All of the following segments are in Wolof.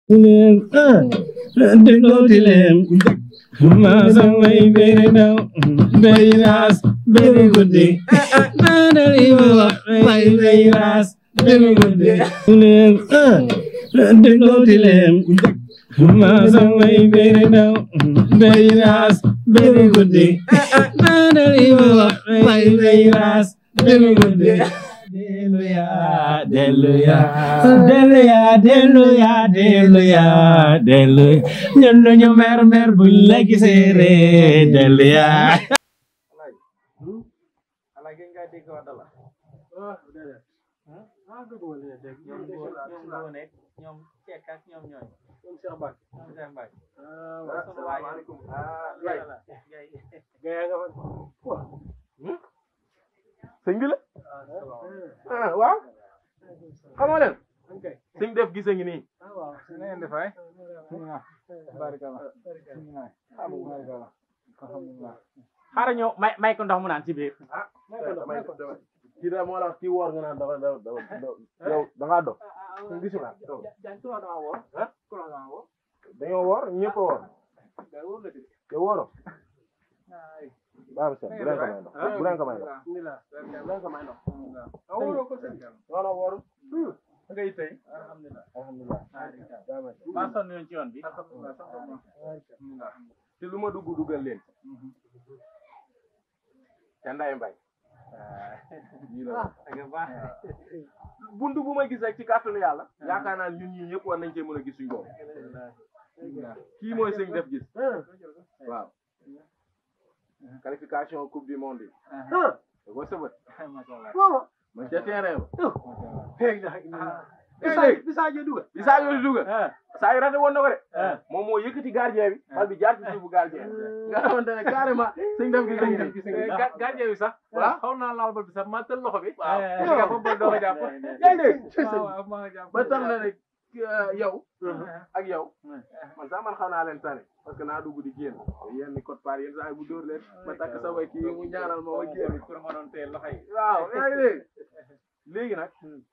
Leen ah déglooti leen maa samay beri daw beri raas beri guddi naanari ma may beri raas beri guddi leen ah déglooti leen maa samay beri daw beri raas beri guddi naanari ma may beri raas beri guddi Deluya, deluya, deluya, deluya, deluya, deluya. ñun lu ñu mer mer buñ la gisee ree deluya. ñoom Cekk ak ñoom ñooy ñoom Cheikh Mbacke ñoom Cheikh Mbacke asalaamaaleykum Gaye Gaye nga fa sëñ bi la ah waaw xamoo leen sëñ def gise ngi nii waaw na ngeen def ay barikala barikala alhamdulilah xaaral ñëw may may ko ndox mu naan ci biir ah damay damay kii da moo la wax kii woor nga naan dafa dafa dafa yow da ngaa dox sëñ gisu naa dañoo woor ñëpp a woor yow wooro baax na bu leen ko may ndox bu leen ko may ndox bu leen ko may ndox non non wooru ngay tey alhamdulilah maa sonn yoon ci yoon bi te lu ma dugg duggal leen ca nday mbay buntu bu ma gis rek ci kàttanu yàlla yaakaar naa ñun ñii ñëpp war nañ cee mën a gis suñu bopp kii mooy sëñ def gis waaw qualification coupe du monde yi da ko sëbët man ca terrain ba léegi bi Sadio duga bi Sadio di duga Sadio rate woon na ko de moom moo yëkkati gardien bi bal bi jaar ci suufu gardien nga xamante ne carrément sëñ def gis sëñ def gis gardien bi sax waaw xaw naa laal bal bi sax ma tël loxo bi waaw nga fa bal doo ko jàpp yaa ngi dégg waaw maa nga jàpp ba tax na ne yow ak yow man sax man xam naa leen tane parce que naa dugg di génn yenn code part yenn saa yi bu dóor leen ma takk sa way kii mu ñaanal ma ma génn pour ma doon teel loxo yi waaw yaa ngi dégg léegi nag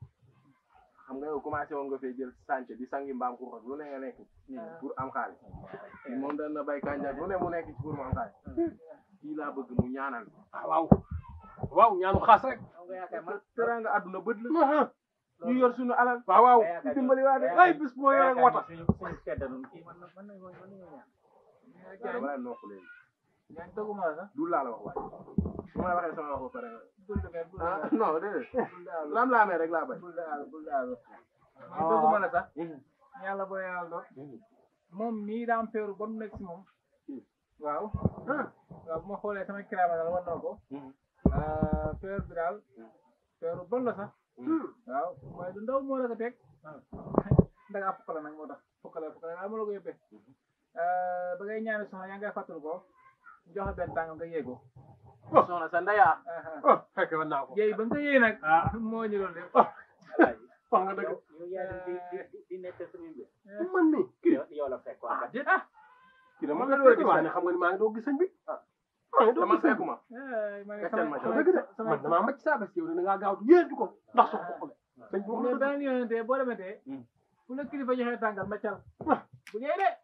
xam nga yow commencé woon nga fee jël sànc di sangi mbaam xuux ak lu ne nga nekk pour am xaalis kii moom dana bay kànjaak lu ne mu nekk ci pour mu am xaalis kii laa bëgg mu ñaanal waaw waaw ñaanu xaas rek teranga àdduna bët la ñu yor suñu alal waaw waaw dimbali waa de ay bis boo yore wata suñu suñu sedda nun kii man man nañ man nañu ñaan wala nokk léegi ñaan toguma la sax du laa la wax waaye su ma la waxee sama wax ba pare bul demee bul ah non déedéet lam laamee rek laa bay bul daal bul daal ñaan toguma la sax yàlla boo yàlla doon moom mii daa am feeru ba mu nekk si moom waaw waaw bu ma xoolee sama kiraama daal war na ko feer bi daal feeru bon la sax waaw mooy du ndaw moo la ko teg ndaga fukk la nag moo tax fukk la fukk la daal moo la ko yóbbee ba ngay ñaani soxna yaa ngay fàttali ko joxe benn tàngam nga yéego soxna sa ndeyaa fekk man naa ko yéey ba nga ko yéey nag moo ñu loolu lépp wax nga dëgg di nekk suñu mbir man mi kii yow la fekk ah déet ah kii dama nga door a gis ne xam nga ni maa ngi doog gis sëñ bi ah maa ngi doog gis sëñ bi ma ne Gàccal ma sama dëgg de man damaa macc saa bés yow da ngaa gaaw yéentu ko ndax sox ko le sëñ bi wax mais na dëgg beneen yoonante boo demetee bu la kilifa joxee tàngal ma cal bu ñëwee de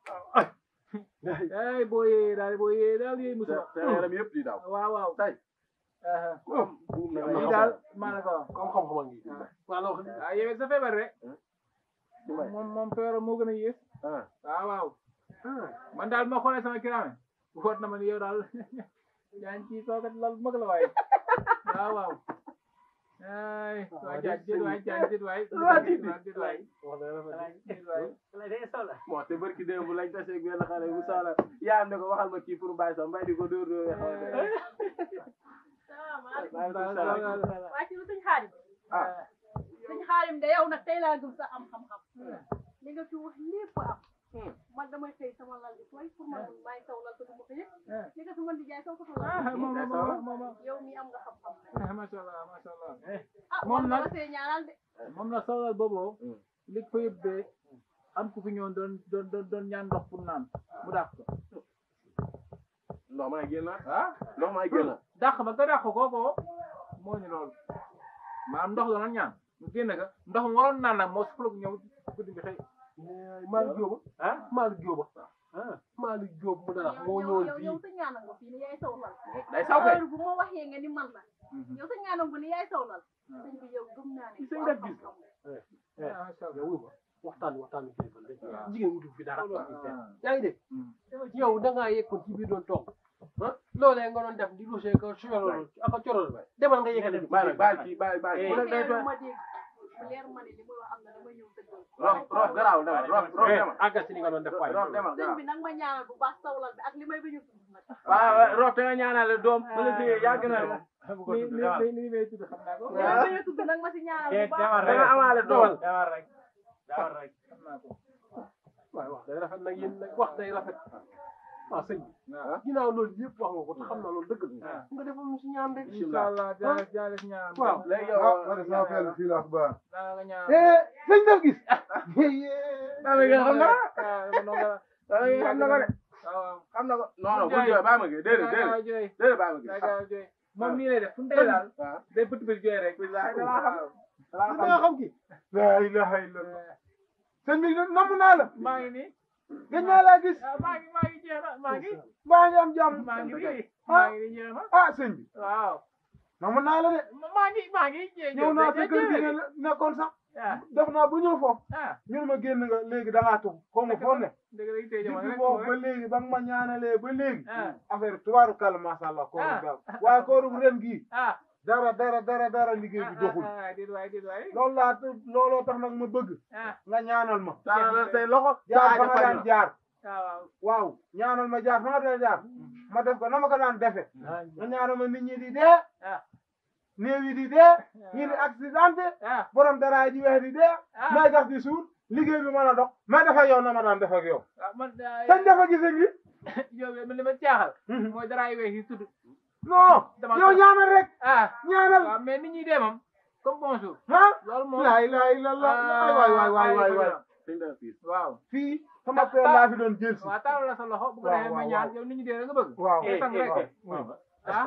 ay boo yee daal boo yee daal yee musu te yaram yëpp di daw waaw waaw tay buum na lii daal maa la ko wax comme xam-xam a ngi maa la wax ni ah yow sa feebar rek ci may moom moom feebar moo gën a yées ah waaw waaw man daal ma xoolee sama kiraame woot na ma ni yow daal yaa ngi ciy toogat lal mag la waaye waaw waaw ay waa jaaj déet waay jaaj déet waay déet waay wax na rafet déet waay bon te barki démb lañ tase ak benn xale bu saala yaa ne ko waxal ma kii pour bàyyi sax mbay di ko dóor dóor salaamaaleykum waa ci lu sëñ xaadim ah sëñ xaadim de yow nag tey laa gëm sa am xam-xam li nga fi wax lépp am man damay xëy sama lal di tooy pour man maay saw lal ko du ma ko yëg li nga fi mën di jaay saw ko sa lal ah moom moom moom yow mi am nga xam-xam ah macha allah macha allah ah Moom moom nag- nag see ñaanal de moom la soxla boobu li ko yóbbee am ku fi ñëwoon doon doon doon doon ñaan ndox pour naan mu dàq ko ndox maa génnaat ah ndox maa génnaat dàq ba nga dàq kooko moo ñu loolu maanaam ndox doon ñaan mu génn ka ndox mu waroon naan nag moo soxla ñëw guddi bi xëy Malick Diop ah Malick Diop Malick Diop mu dara moo yow ñëwoon yow fii yow sa ñaanal nga fii ni yaay sawlal day saw kay heure bu ma waxee nga ni man la yow sa ñaanal nga ni yaay sawlal sëñ bi yow gëm naa ne Sëñ def gis. macha allah yow wuy ma waxtaan waxtaan bi kilifa la jigéen wutul fi dara yaa ngi dégg yow da ngaa yeggoon ci biir doon toog ah loolee nga doon def di lusee ko suyorol ak a corol demal nga yegale bàyyi bàyyi kii bàyyi bàyyi bu bu nekk day leer tooy ma dégg bu leer ma ne li muy wax am na dama ñëw dëggal rof rof garaaw demal rof rof demal àggal si li nga doon def waay rof demal sëñ garaaw bi nag ma ñaanal bu baax sawlal bi ak li may bañu tudd nag waaw rof te nga ñaanale doom bu la téye yàgg na ni ni ni may tudd xam naa ko li may bañu tudd nag ma si ñaanal bu baax da nga amaale doom demal rek demal rek xam naa ko waay wax day rafet nag yéen nag wax day rafet waaw sëñ bi waaw ginnaaw loolu yëpp wax nga ko te xam naa loolu dëgg la Ah. nga defal ñu si ñaan rek incha allah jaale jaale si ñaan waaw léegi ah yow man de sama fenn fii laa ko baax. naa nga ñaan eh sëñ def gis Bama Gueye xam na ko ah dama doon Bama Gueye xam na ko de waaw xam na ko non non bu jooy Bama Gueye déedéet déedéet waaw jooy déedéet Bama Gueye daa jooy moom nii lay def fu mu tey daal waaw day bët bët jooy rek Bilaay dalaa xam. waaw da nga xam ki laa ilaha illallah. sëñ bi namm naa la. maa ngi nii gëj naa laa gis. ah maa ngi maa ngi jeex na maa ngi maa ngi am jàmm. maa ngi nii maa ngi nii jeex na ah sëñ bi. waaw namm naa la de. maa ngi maa ngi jeex ñëw naa sa kër gi nga nekkoon sax. ah def naa ba ñëw foofu. ah ñu ne ma génn nga léegi da ngaa tugg. xaw ma foo ne. dëgg la tey jamono depuis rek boobu ba léegi ba nga ma ñaanalee ba léegi. ah affaire tubaaru kàlla macha allah. kóoru gaaw waaye kóoru ren gii. ah dara dara dara dara liggéey bi doxul. ah déet waay déet waay loolu laa looloo tax nag ma bëgg. ah nga ñaanal ma. tàllal say loxo jaar fa saa nga ja daan jaar. ah waaw waaw ñaanal ma jaar fa nga daan jaar. ma def ko na ma ko daan defe nga ñaanal ma nit ñi di dee. ah néew yi di dee. ñi di accidenté. ah borom daraay ji weex di dee. ah may gas di suur. liggéey bi mën a dox. may def ak yow na ma daan def ak yow. ah man sañ dafa gis ak yi. yow man li ma jaaxal mooy daraay weex yi tudd non. Dama yow ko- ñaanal rek. ah ñaanal. waaw mais nit ñi dee moom comme bonjour ah. loolu moom laa ilaaha illallah. waay waay waay waay waay waay. Sëñ Dara Fils. waaw fii sama père laa fi doon jël si. waaw taalal la sa loxo bu ko Waaw, defee ma waaw, ñaan waaw. yow nit ñi dee rek nga bëgg waaw. eh sang rek waaw. ah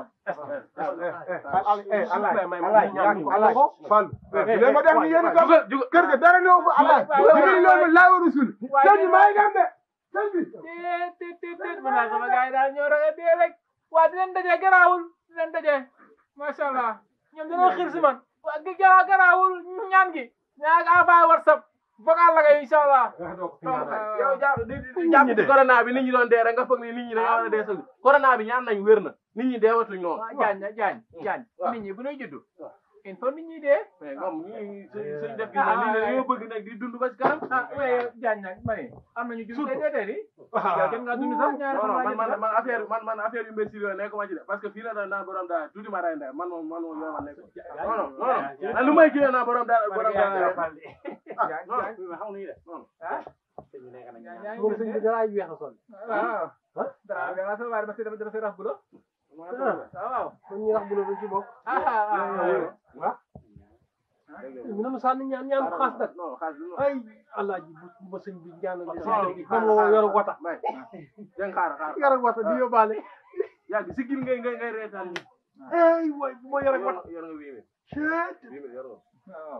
alaay Fall léegi ma def ni yéen itam Jugal jugal kër ga dara néew fa alaay waay, waay, jigéen loolu laa war a sul waay, sëñ bi maa ngi dem de sëñ bi déet déet déet déet man daal sama gars yi daal ñoo rek a dee rek waa dinañ daje garaawul dinañ daje macha allah ñoom dañoo xiir si man waa gi gara garaawul ñaan gi ñaa nga envoyé whatsapp vocal la kay incha allah yow jàpp di di jàpp corona bi nit ñi doon dee rek nga foog ni nit ñi dañoo war a dee sëgg corona bi ñaan nañ wér na nit ñi deewatuñ noonu waa jaañ na jaañ jaañ waaw. nit ñi bu ñuy juddu il faut nit ñi dee mais comme ñi suñ suñ def gis na nit ñi dañoo bëgg nag di dund ba ci kanam ah mais jaañ nag ma ne am nañu judd tey tey tey di yow kenn nga dund sax ñaari non non fan man laa man man affaire man man affaire yu mbéy yooyu nekkuma ci de parce que fii la doon naan borom daal tuuti ma ray ndey man moom man moom yow ma nekk non non non non lu may jëlee naa borom daal borom daal jaañ non jaañ non ah jaañ moom sëñ bi daraay weex a sol waaw dara dara sa waaye dama si dama si rax bu la waaw kon ñi wax bu la ci bokk ah ah mi nanu sànni ñaan ñaan ko xaas nag non xaalis du ay allah ji bu bu ma sëñ bi ñaanal de non sëñ bi moom moo yor wata may dégg xaar xaar yor wata di yóbbaale yàgg si gil ngay ngay ngay reetaan ni ay waay bu ma yor wata yor nga wii mi ceet wii mi yor nga waaw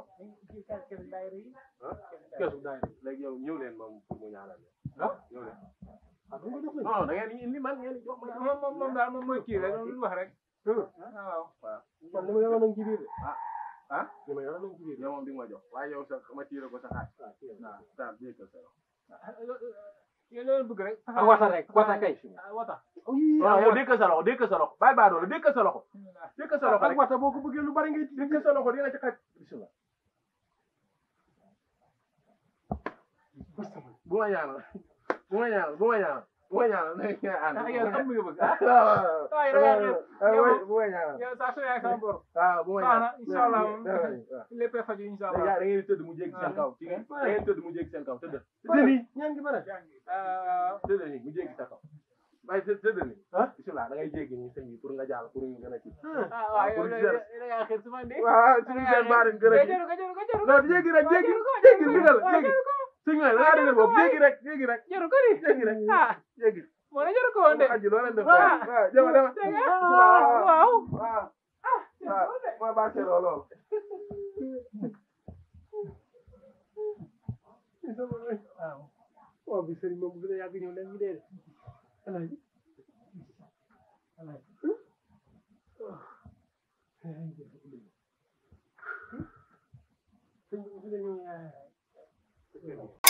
keesu daay léegi yow ñëw leen moom pour mu ñaanal leen ah ñëw leen ah du nga def non non da ngeen indi man ngeen jox ma moom moom moom daal moom mooy kii rek lu wax rek waaw man li ma yoroon nañ ci biir de ah li ma yoroon nañ ci biir yow moom di nga ma jox waaye yow sa ma tiire ko sa xaaj waaw daal jékkal sa loxo yow loolu bëgg rek ah wata rek wata kay ah wata non yow dékkal sa loxo dékkal sa loxo bàyyi baa doole dékkal sa loxo dékkal sa loxo ak rek wata boo ko bëggee lu bari ngay dékkal sa loxo dina ci xaj bismillah bu ma ñaanal bu ma ñaanal bu ma ñaanal bu ma ñaanal na ngeen ànd ah yow am nga bëgg ah waaw waaw waaye da ngaa xeeb yow bu ma ñaanal yow saa su yaay sama bor waaw bu ma baax na ñaanal incha allah moom waaw lépp a faju incha da allah ngeen di tëdd mu jéggi seen kaw ci ngeen da ngeen di tëdd mu jéggi seen kaw tëdd dëni ñaan gi bare ah tëdd nii mu jéggi sa kaw waaye të tëdd nii ah bismillah da ngay jéggi nii sëñ bi pour nga jàll pour ñu gën a kii ah waaw yow da ngaa xeeb su ma indi waaw suñu seen baarin gën a kii jaru ko jaru ko jaru ko non jéggi rek jéggi jéggi ndigal jéggi suñu la da ngaa dëgër boobu jéggi rek jéggi rek jaru ko di jéggi rek ah jéggi moo ne jaru ko woon de aji loo leen def Ah. waaw jama dama waaw waaw waaw waaw ma barkeeloo lool waaw waaw bi sëriñ moom bu gën a yàgg ñëw leen ñu dee de alaaji alaaji sëñ bi bu gën a ñëw yaay